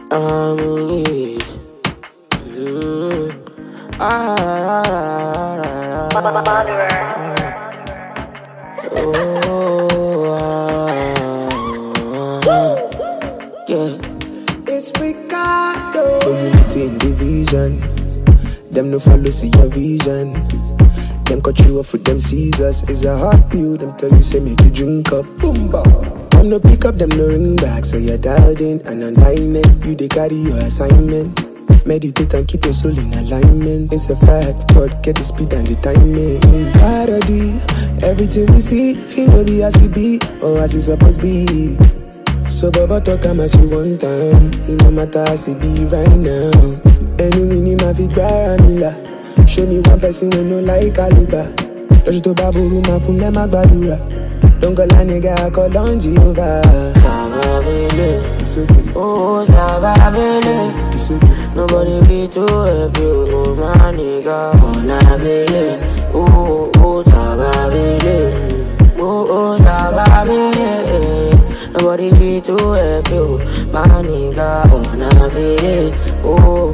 harmonies. Mm. Ah, ah, ah, ah, ah. Oh, ah, ah. yeah. It's Ricardo. Unity in division. Them no follow see your vision. Them cut you off with them scissors. It's a hard pill. Them tell you say make you drink up. Boomba. Come no pick up them no ring back. So you're dialed in and alignment. You they carry your assignment. Meditate and keep your soul in alignment. It's a fact. God get the speed and the timing. Parody. Everything we see, feel no be as it be or as it's supposed to be. So Baba talk am as you want time It no matter as it be right now Ẹnu mi ni màá fi gbára mi là Show me one person wey no like caliber Lọ́jọ́ tó bá burú máa kún lẹ́ má gbàdúrà Dọ́ngọ́lá nìga akọ lọ́njì over. Savabele, It's okay, oh Savabele. it's okay. Nobody be too happy, oh my nigga. Oh Nabele, oh oh Savabele, oh oh Savabele. Nobody be too happy, oh my nigga. Oh Nabele, oh.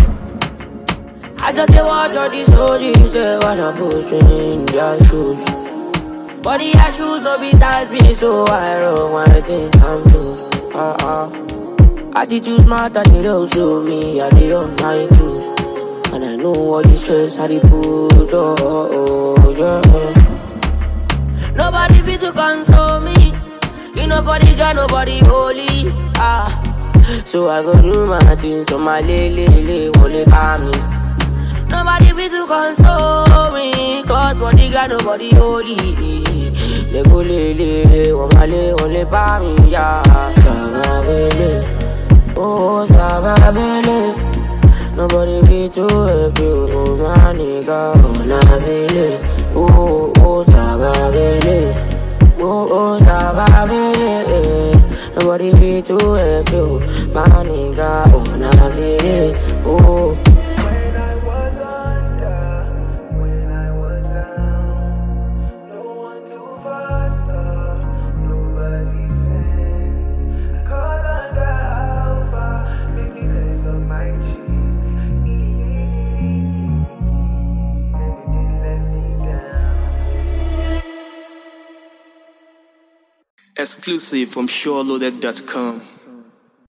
I just dey watch all these OGs, they wanna push me in their shoes. But the shoes no be tight me, so I roll my things I'm loose. Uh-uh. Attitude matter, they don't show me, I dey on my cruise. And I know all the stress I dey put, oh, oh, oh, yeah. Nobody fit to console me. You know for the girl, nobody holy. Ah. So I go do my things, so my lele, lele, wole calm me. Nobody fit to console me Cause for the God nobody holy They go le le le Wamale ole pa mi ya Savabele Oh Savabele Nobody be too happy Oh my nigga Oh Nabele Oh oh Savabele Oh oh Savabele Nobody be too happy Oh my nigga Oh Nabele Oh When I was under, when I was down, no one to foster, nobody sent. I call under Alpha, maybe bless on my cheek. And it didn't let me down. Exclusive from SureLoaded.com.